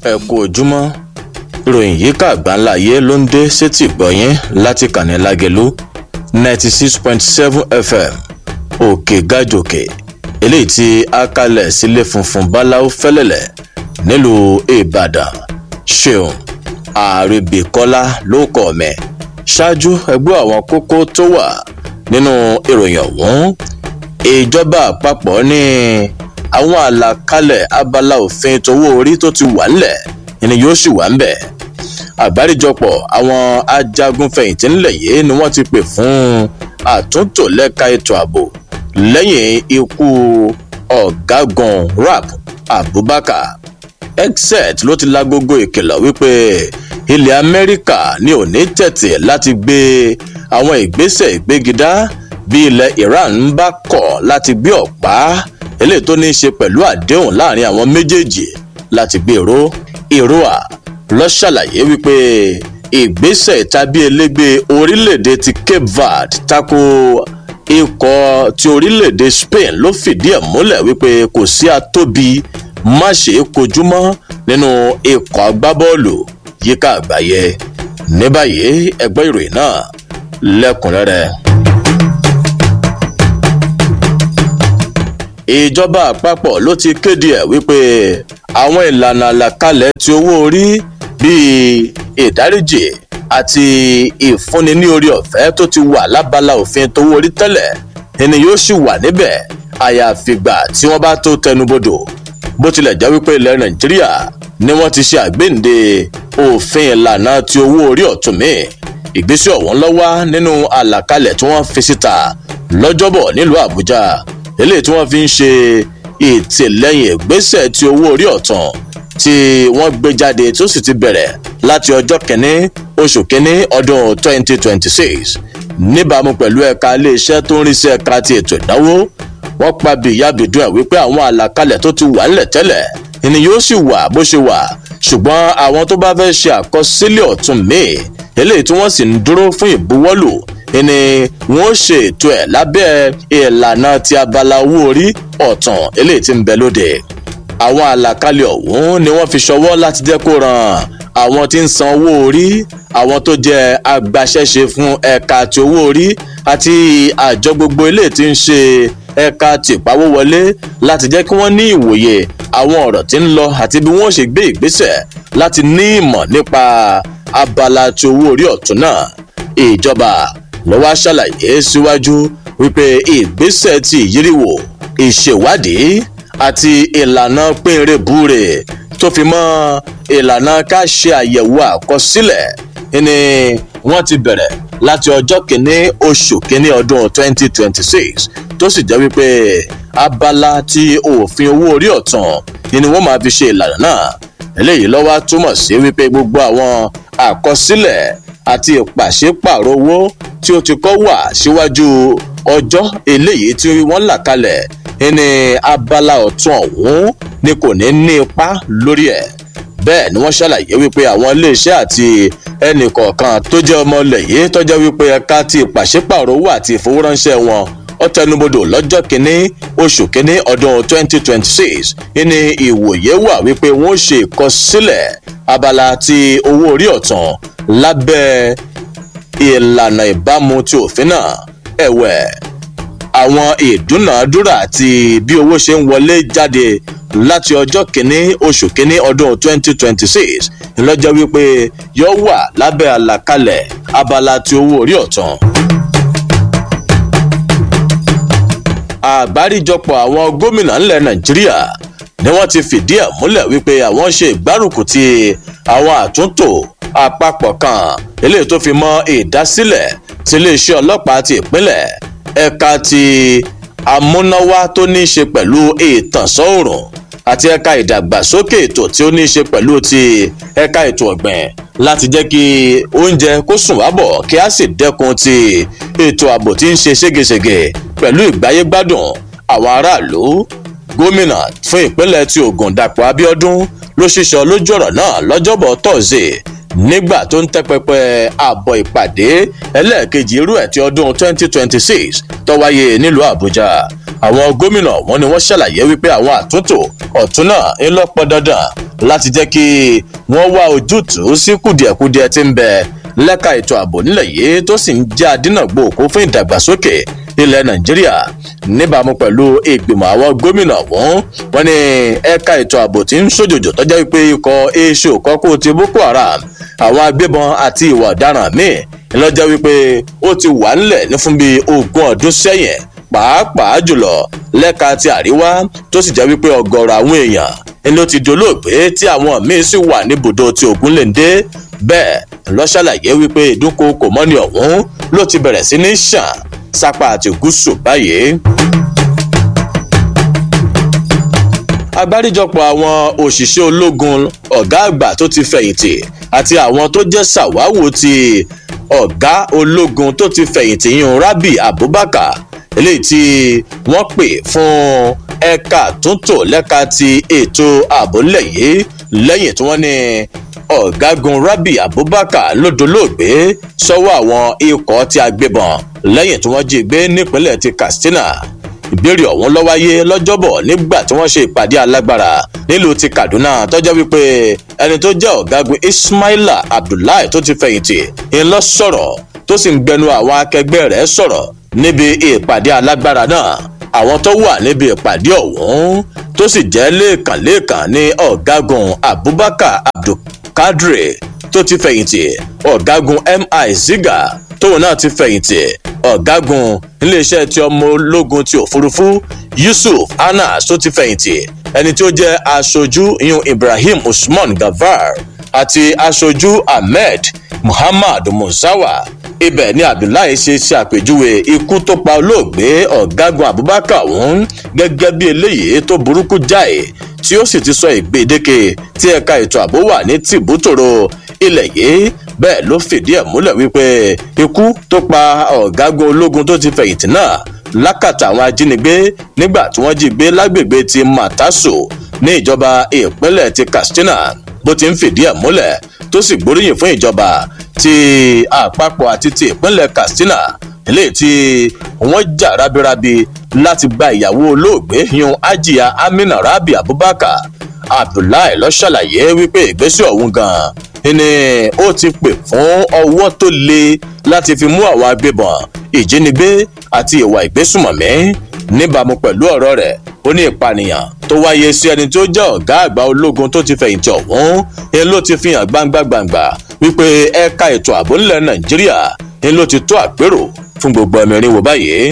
ẹ kú ojúmọ́ ìròyìn yìí ká àgbáńlá ayé ló ń dé sétí ìgbọ̀nyín láti kàní lágẹ̀lú ninety six point seven fm òkè gàjòkè eléyìí tí a kalẹ̀ sílé funfun báláú fẹ́lẹ́lẹ̀ nílùú ìbàdàn ṣeun àrèbèkọ́lá ló kọ̀ mẹ́ ṣáájú ẹgbẹ́ àwọn kókó tó wà nínú ìròyìn ọ̀hún ìjọba àpapọ̀ ní àwọn àlàkalẹ̀ abala òfin tówó orí tó ti wà ńlẹ̀ ni yóò sì wà ńbẹ̀ àgbáríjọpọ̀ àwọn ajagunfẹ̀yìntì ńlẹ̀ yìí ni wọ́n ti pè fún àtúntò lẹ́ka ètò ààbò lẹ́yìn ikú ọ̀gágun rap abubakar exet ló ti lágogo ìkìlọ̀ wípé ilẹ̀ amẹ́ríkà ní òní tẹ̀tẹ̀ láti gbé àwọn ìgbésẹ̀ ìgbégidá bí ilẹ̀ iran ń bá kọ̀ láti gbé ọ̀pá eléyìí tó ní í ṣe pẹ̀lú àdéhùn láàrin àwọn méjèèjì láti gbé ìró ìró-à lọ ṣàlàyé wípé ìgbésẹ̀ tàbí elégbé orílẹ̀-èdè ti cape verde tako ikọ̀ ti orílẹ̀-èdè spain ló fìdí ẹ̀ múlẹ̀ wípé kò sí atóbi má ṣe é kojú mọ́ nínú ikọ̀ agbábọ́ọ̀lù yíká àgbáyé ní báyìí ẹgbẹ́ ìròyìn náà lẹ́kùnrẹ́rẹ́. ìjọba àpapọ̀ ló ti kéde ẹ̀ wípé àwọn ìlànà àlàkalẹ̀ ti owó orí bíi ìdáríjì àti ìfúnni ní orí ọ̀fẹ́ tó ti wà lábala òfin tówó orí tẹ́lẹ̀ ẹni yóò sì wà níbẹ̀ àyàfìgbà tí wọ́n bá tó tẹnubodò bó tilẹ̀ jẹ́ wípé ilẹ̀ nàìjíríà ni wọ́n ti ṣe àgbéǹde òfin ìlànà ti owó orí ọ̀tún mi ìgbésẹ̀ ọ̀hún lọ́wọ́ nínú àlàkalẹ̀ tí wọ́n fi síta lọ́jọ́bọ̀ nílùú àbújá eléyìí tí wọ́n fi ń ṣe ìtìlẹ́yìn ìgbésẹ̀ ti owó orí ọ̀tún tí wọ́n gbé jáde tó sì ti bẹ̀rẹ̀ láti ọjọ́ kẹ́ní oṣù kẹ́ní ọdún 2026 níbàámu pẹ̀lú ẹ̀ka iléeṣẹ́ tó ń rí sí ẹ̀ka ti ètò ìnáwó wọ́n pa bìyàbìdún ẹ̀ wípé àwọn àlàkalẹ̀ tó ti wà ńlẹ̀ tẹ́lẹ̀ ni yóò sì wà bó ṣe wà ṣùgbọ́n àwọn tó bá fẹ́ ṣe àkọsílẹ̀ ọ̀tún míì eléyìí tí wọ́n sì ń dúró fún ìbuwọ́lù ni wọ́n ṣe ètò ẹ̀ lábẹ́ ìlànà ti abala owó orí ọ̀tún eléyìí tí ń bẹ lóde àwọn àlàkalẹ̀ ọ̀hún ni wọ́n fi ṣọwọ́ láti jẹ́ kó ràn àwọn tí ń san owó orí àwọn tó jẹ́ agbaṣẹ́ṣe fún ẹ̀ka ti owó orí àti àjọ gbogbo eléyìí tí ń ṣe ẹ̀ka tìpawó wọlé láti jẹ́ kí wọ́n ní ìwòye àwọn ọ̀rọ̀ tí ń lọ àti bí wọ́n ṣe gbé ìgbésẹ̀ láti ní ìmọ̀ nípa abala ti owó orí ọ̀tún náà ìjọba ló wá ṣàlàyé síwájú wípé ìgbésẹ̀ ti ìyíríwò ìṣèwádìí àti ìlànà pínrẹ́bùrè tó fi mọ́ ìlànà ká ṣe àyẹ̀wò àkọsílẹ̀ ni wọ́n ti bẹ̀rẹ̀ láti ọjọ́ kìíní oṣù kìíní ọdún 2026 tó sì jẹ́ wípé abala ti òfin owó orí ọ̀tún ni wọ́n máa fi ṣe ìlànà náà eléyìí lọ́wọ́ túmọ̀ sí wípé gbogbo àwọn àkọsílẹ̀ àti ìpàṣípàrọ̀ owó tí ó ti kọ́ wà síwájú ọjọ́ eléyìí tí wọ́n là kalẹ̀ ní abala ọ̀tún ọ̀hún ni kò ní ní ipa lórí ẹ̀ bẹ́ẹ̀ ni wọ́n ṣàlàyé wípé àwọn iléeṣẹ́ àti ẹnìkọ̀ọ̀kan tó jẹ́ ọmọ ilẹ̀ yìí tọ́jọ́ wípé ẹ̀ka ti ìpàṣípàrọ̀ owó àti ìfowóránṣẹ́ wọn ó tẹnubodò lọ́jọ́ kínní oṣù kínní ọdún 2026 ní ìwòye wà wípé wọ́n ṣe ìkọsílẹ̀ abala ti owó orí ọ̀tún lábẹ́ ìlànà ìbámu ti òfin náà ẹ̀wẹ̀ àwọn ìdúnàádúrà àti bí owó ṣe ń wọlé jáde láti ọjọ́ kínní oṣù kínní ọdún 2026 ńlọ́jọ́ wípé yóò wà lábẹ́ àlàkalẹ̀ abala ti owó orí ọ̀tún. àgbáríjọpọ̀ àwọn gómìnà ńlẹ̀ nàìjíríà ni wọ́n ti fìdí ẹ̀ múlẹ̀ wípé àwọn ṣe ìgbárùkù ti àwọn àtúntò àpapọ̀ kan eléyìí tó fi mọ́ ìdásílẹ̀ ti iléeṣẹ́ ọlọ́pàá ti ìpínlẹ̀ ẹ̀ka ti amúnáwá tó ní í ṣe pẹ̀lú ìtànsán òòrùn àti ẹ̀ka ìdàgbàsókè ètò tí ó ní í ṣe pẹ̀lú ti ẹ̀ka ètò ọ̀gbìn láti jẹ́ kí oúnjẹ kó sùn wá bọ̀ kí a sì dẹ́kun ti ètò ààbò tí ń ṣe ségesège pẹ̀lú ìgbáyégbádùn àwọn aráàlú gómìnà fún ìpínlẹ̀ ti ogun dàpọ̀ abiodun ló ṣiṣọ́ lójú ọ̀rọ̀ náà lọ́jọ́bọ̀ tọ́sídẹ̀ẹ́ nígbà tó ń tẹ́ pẹpẹ àbọ̀ ìpàdé ẹlẹ́ẹ̀kejì irú ẹ̀ ti ọdún 2026 tó wáyé nílùú àbújá àwọn gómìnà wọn ni wọ́n ṣàlàyé wípé àwọn àtúntò ọ̀tún náà ń lọ́pọ̀ dandan láti jẹ́ kí wọ́n wá ojútùú sí kùdìẹ̀kudiẹ tí ń bẹ lẹ́ka ètò ààbò nílẹ̀ yìí tó sì ń jẹ́ adínàgbò òkú fún ìdàgbàsókè ilẹ̀ nàìjíríà níbàámu pẹ̀lú ìgbìmọ̀ àwọn gómìnà ọ̀hún wọn ni ẹ̀ka ètò ààbò tí ń ṣòjòjò tọ́jà wípé ikọ̀ èṣù kọ́kọ́ ti boko haram àwọn agbébọn àti ìwà ọ̀daràn míì lọ́jọ́ wípé ó ti wà ńlẹ̀ ní fún bíi ogún ọdún sẹ́yìn pàápàá jùlọ lẹ́ka ti àríwá tó sì jẹ́ wípé ọgọ́rọ̀ àwọn èèyàn ni ó ti dolóògbé tí àwọn míín sì wà níbùdó ti ògúnléndé bẹ́ẹ̀ ló ṣàlàyé wípé ìdúnkokò mọ́ni ọ̀hún ló ti bẹ̀rẹ̀ sí ní ṣàn sápá àti gúúsù báyìí. agbáríjọpọ̀ àwọn òṣìṣẹ́ ológun ọ̀gá àgbà tó ti fẹ̀yìntì àti àwọn tó jẹ́ ṣàwáwò ti ọ̀gá ológun tó ti fẹ̀yìntì yún rabi abubakar eléyìí tí wọ́n pè fún ẹ̀ka túntò lẹ́ka ti ètò ààbò ńlẹ̀ yìí lẹ́yìn tí wọ́n ní ọ̀gágun rabi abubakar ló dolóògbé sọ́wọ́ àwọn ikọ̀ tí a gbébọn lẹ́yìn tí wọ́n jí gbé nípínlẹ̀ ti katsina ìbéèrè ọ̀hún ló wáyé lọ́jọ́bọ̀ nígbà tí wọ́n ṣe ìpàdé alágbára nílùú ti kaduna tọ́jọ́ wípé ẹni tó jẹ́ ọ̀gágun ismaila abdullahi tó ti fẹ̀yìntì ń lọ sọ̀rọ̀ tó sì ń gbẹnu àwọn akẹgbẹ́ rẹ̀ sọ̀rọ̀ níbi ìpàdé alágbára náà àwọn tó wà níbi ìpàdé ọ̀hún tó sì jẹ́ lẹ́ẹ̀kanlẹ́ẹ̀kan ní ọ̀gágun abubakar abdulkadri tó ti fẹ̀yìntì ọ̀gágun mi ziga tóun náà ti fẹ̀yìntì ọ̀gágun iléeṣẹ́ ti ọmọ ológun ti òfurufú yusuf anas tó ti fẹ̀yìntì ẹni tí ó jẹ́ aṣojú iyun ibrahim usman gavar àti aṣojú ahmed muhammad musawa ibẹ̀ ni abdullahi ṣe ṣe àpèjúwe ikú tó pa olóògbé ọ̀gágun abubakar ọ̀hún gẹ́gẹ́ bí eléyìí tó burúkú jáì tí ó sì ti sọ ìgbèdéke tí ẹ̀ka ètò ààbò wà ní tìbútòrò ilẹ̀ yìí bẹ́ẹ̀ ló fìdí ẹ̀ múlẹ̀ wípé ikú tó pa ọ̀gágun ológun tó ti fẹ̀yìntì náà lákàtà àwọn ajínigbé nígbà tí wọ́n jí gbé lágbègbè ti mataso ní ìjọba ìpínlẹ̀ ti katsina bó ti ń fìdí ẹ̀ múlẹ̀ tó sì gbóríyìn fún ìjọba ti àpapọ̀ àti ti ìpínlẹ̀ katsina eléyìí tí wọ́n jà rábírábí láti gba ìyàwó olóògbé yun ajiya amina rabi abubakar abdullahi lọ ṣàlàyé wípé ìgbésẹ̀ ọ̀hún gan-an ni ó ti pè fún ọwọ́ tó le láti fi mú àwọn agbébọn ìjínigbé àti ìwà ìgbésùmọ̀mí níbàámu pẹ̀lú ọ̀rọ̀ rẹ̀ ó ní ìpànìyàn tó wáyé sí ẹni tó jẹ́ ọ̀gá àgbà ológun tó ti fẹ̀yìntì ọ̀hún ni ló ti fi hàn gbangba-gbangba wípé ẹ̀ka ètò ààbò ńlẹ̀ nàìjíríà ni ló ti tó àpérò fún gbogbo ẹ̀mí irinwó báyìí.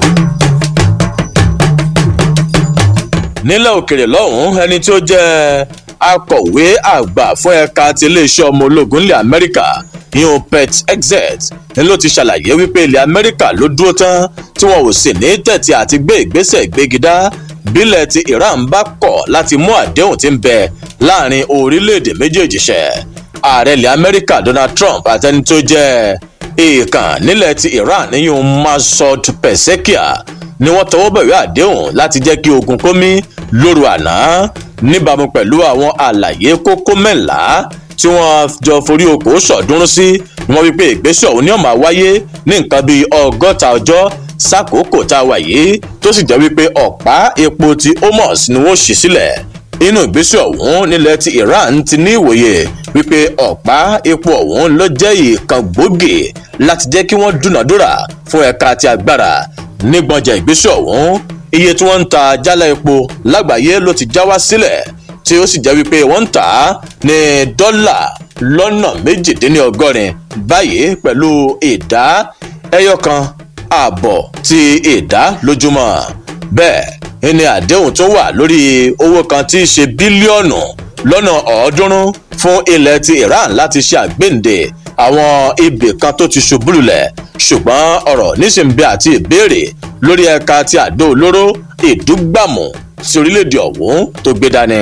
nílẹ̀ òkèrè lọ́hùn-ún ẹni tí ó jẹ́ akọ̀wé àgbà fún ẹ̀ka ti iléeṣẹ́ ọmọ ológun ilẹ̀ amẹ́ríkà yíyan pet exet ni ló ti ṣàlàyé wípé ilẹ̀ amẹ́ríkà ló dúró tán tí wọn ò sì ní tẹ̀tì àti gbé ìgbésẹ̀ ìgbégidá bílẹ̀ ti iran bá kọ̀ láti mú àdéhùn tí ń bẹ láàrin orílẹ̀-èdè méjèèjì ṣẹ ààrẹ ilẹ̀ amẹ́ríkà donald trump àtẹni tó jẹ́ èèkàn nílẹ̀ ti iran níyùn masud pẹ̀sẹ́kíà ni wọ́n tọwọ́ bẹ̀rẹ̀ àdéhùn láti jẹ́ kí ogun kómi lóru àná níbàámu pẹ̀lú àwọn àlàyé kókó mẹ́ńlá tí wọ́n jọ forí oko sọ̀dúnrún sí ni wọ́n wípé ìgbésẹ̀ ọ̀hún ni ó máa wáyé ní nǹkan bíi ọgọ́ta ọjọ́ sákòókò tá a wà yìí tó sì jẹ́ wípé ọ̀pá epo ti homos ni wọ́n ṣì sílẹ̀ inú ìgbésẹ̀ ọ̀hún nílẹ̀ ti iran ti ní ìwòye wípé ọ̀pá epo ọ̀hún ló jẹ́ ìkan gbòógì láti jẹ́ kí wọ́n dúnàdúrà fún ẹ̀ka ti agbára nígbọ̀njà ìgbésẹ̀ ọ̀hún iye tí wọ́n ń ta jálá epo lágbàáyé ló ti já wá sílẹ̀ tí ó sì jẹ́ wípé wọ́n ń tà á ní dọ́là lọ́nà méjìdínlọ́gọ́rin báyìí pẹ̀lú ìdá ẹyọ kan ààbọ̀ ti ìdá lójúmọ́ bẹ́ẹ̀ ni àdéhùn tó wà lórí owó kan tí í ṣe bílíọ̀nù lọ́nà ọ̀ọ́dúnrún fún ilẹ̀ ti iran láti ṣe àgbéǹde àwọn ibì kan tó ti ṣubú lulẹ̀ ṣùgbọ́n ọ̀rọ̀ níṣìǹbẹ àti ìbéèrè lórí ẹ̀ka ti àdó olóró ìdúgbàmù sí orílẹ̀-èdè ọ̀hún tó gbé dání.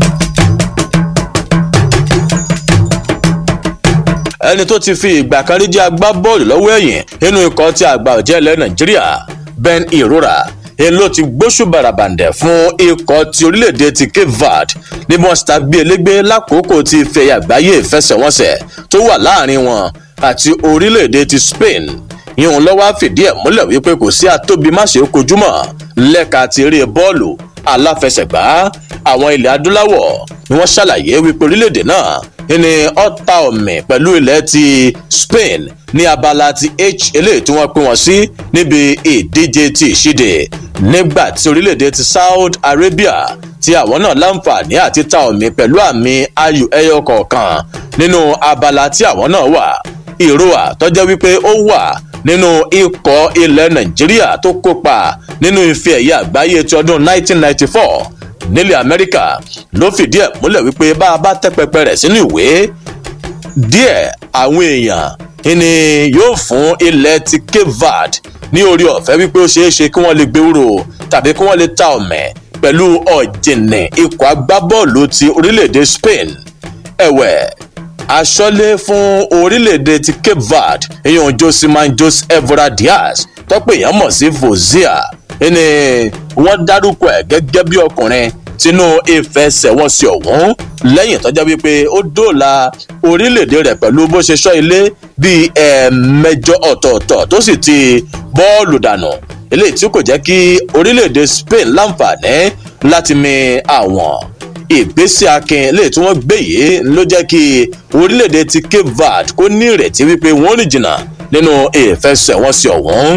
ẹni tó ti fi ìgbà kan rí jẹ́ agbábọ́ọ̀lù lọ́wọ́ ẹ̀yìn nínú ikọ̀ tí àgbà ọ̀jẹ̀ ilẹ̀ nàìjíríà ben irora èyí ló ti gbóṣù bàràbàǹdẹ̀ fún ikọ̀ ti orílẹ̀-èdè ti cape verde níbi wọn ta gbé elégbé lákòókò ti ìfẹ̀yà àgbáyé ìfẹsẹ̀wọnsẹ̀ tó wà láàrin wọn àti orílẹ̀-èdè ti spain ìhun lọ́wọ́ fìdí ẹ̀ múlẹ̀ wípé kò sí àtóbi máṣe kojúmọ̀ lẹ́ka ti eré bọ́ọ̀lù aláfẹsẹ̀gbá àwọn ilẹ̀ adúláwọ̀ ni wọ́n ṣàlàyé wípé orílẹ̀-èdè náà ní ọ̀tá ọ̀mì pẹ̀lú ilẹ̀ ti Spain ní abala ti H eléyìí tí wọ́n pín wọn sí níbi ìdíje ti ìṣíde nígbà tí orílẹ̀-èdè ti Saudi Arabia tí àwọn náà láǹfààní àti ta ọ̀mì pẹ̀lú àmì ayò ẹyọ kọ̀ọ̀kan nínú abala tí àwọn náà wà ìrora tọ́jọ́ wípé ó wà nínú ikọ̀ ilẹ̀ Nàìjíríà tó kópa nínú ife ẹ̀yẹ àgbáyé ti ọdún 1994 nílẹ̀ Amẹ́ríkà ló fìdí ẹ̀ múlẹ̀ wípé bá a bá tẹ́ pẹpẹ rẹ̀ sínú ìwé díẹ̀ àwọn èèyàn ni yóò fún ilẹ̀ ti Cape Verde ní orí ọ̀fẹ́ wípé ó ṣeé ṣe kí wọ́n lè gbé wúrò tàbí kí wọ́n lè ta ọ̀mẹ̀ pẹ̀lú ọ̀jìnì ikọ̀ agbábọ́ọ̀lù ti orílẹ̀-èdè Spain ẹ̀wẹ̀ aṣọ́lé fún orílẹ̀-èdè ti Cape Verde ìyẹn Josimar Jose Evora Diaz tọ́pẹ̀ èèyàn mọ̀ sí Fozia ni wọ́n dárúkọ ẹ̀ gẹ́gẹ́ bí ọkùnrin tínú ìfẹsẹ̀wọnsẹ̀ ọ̀hún lẹ́yìn tọ́jọ́ wípé ó dóòlà orílẹ̀-èdè rẹ̀ pẹ̀lú bó ṣe ṣọ́ ilé bíi ẹ̀ẹ̀mẹjọ ọ̀tọ̀ọ̀tọ̀ tó sì ti bọ́ọ̀lù dànù eléyìí tí kò jẹ́ kí orílẹ̀-èdè Spain láǹfààní láti mi àwọn ìgbésẹ̀ akin eléyìí tí wọ́n gbé yìí ló jẹ́ kí orílẹ̀-èdè ti Cape Verde kó ní ìrètí wípé wọ́n rìn jìnnà nínú ìfẹsẹ̀wọnsẹ̀ ọ̀hún.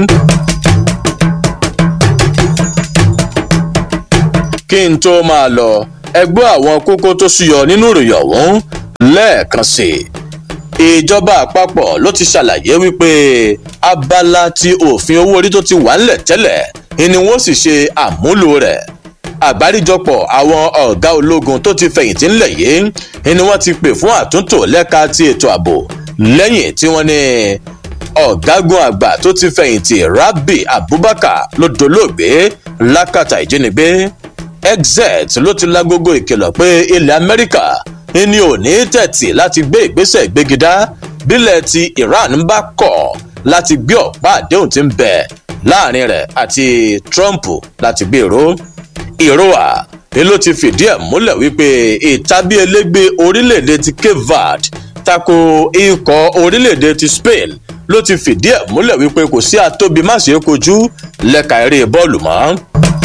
kí n tó máa lọ ẹgbẹ́ àwọn kókó tó súyọ nínú ìròyìn ọ̀hún lẹ́ẹ̀kan sí i ìjọba àpapọ̀ ló ti ṣàlàyé wípé abala ti òfin owó orí tó ti wà ńlẹ̀ tẹ́lẹ̀ ni wọ́n sì ṣe àmúlò rẹ̀ àgbáríjọpọ̀ àwọn ọ̀gá ológun tó ti fẹ̀yìntì ńlẹ̀ yìí ni wọ́n ti pè fún àtúntò lẹ́ka ti ètò ààbò lẹ́yìn tí wọ́n ní ọ̀gágun àgbà tó ti fẹ̀yìntì Rabi Abubakar ló dolóògbé lákàtà ìjínigbé exet ló ti lágogo ìkìlọ̀ pé ilẹ̀ Amẹ́ríkà ni ò ní tẹ̀tì láti gbé ìgbésẹ̀ ìgbégidá bílẹ̀ tí Iran ń bá kọ̀ láti gbé ọ̀pá àdéhùn tí ń bẹ láàrin rẹ̀ àti Trump láti gbé ìró ìrora ni ló ti fìdí ẹ̀ múlẹ̀ wípé ìtàbí elégbé orílẹ̀-èdè ti Cape Verde tako ikọ̀ orílẹ̀-èdè ti Spain ló ti fìdí ẹ̀ múlẹ̀ wípé kò sí àtóbi má ṣe é kojú lẹ́ka eré bọ́ọ̀lù mọ́.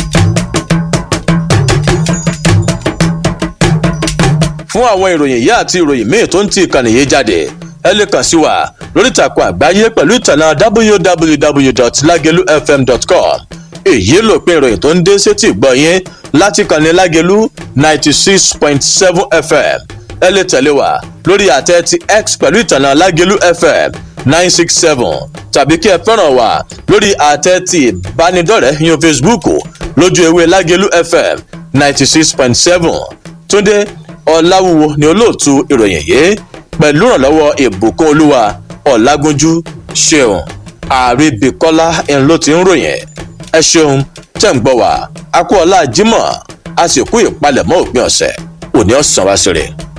fún àwọn ìròyìn yìí àti ìròyìn míì tó ń ti ìkànnì yìí jáde ẹ lè kàn sí wa lórí ìtàkùn àgbáyé pẹ̀lú ìtànà www.lagelufm.com èyí ló pin ìròyìn tó ń dé sétí ìgbọ́ yín láti kànnì lágẹ̀lú ninety six point seven fm ẹ lè tẹ̀lé wa lórí àtẹ ti x pẹ̀lú ìtànà lágẹ̀lú fm nine six seven tàbí kí ẹ fẹ́ràn wa lórí àtẹ ti ìbánidọ́rẹ̀ẹ́ yan facebook lójú ewé lágẹ̀lú fm ninety six point seven túndé ọ̀làwùwò ni olóòtú ìròyìn yìí pẹ̀lú ìrànlọ́wọ́ ìbùkún olúwa ọ̀làgúnjú ṣeun àríbíkọ́lá ń ló ti ń ròyìn ẹ ṣeun tẹ̀ ń gbọ́ wá a kú ọlá jímọ̀ a sì kú ìpalẹ̀mọ́ òpin ọ̀sẹ̀ òní ọ̀sán wá sí rẹ̀.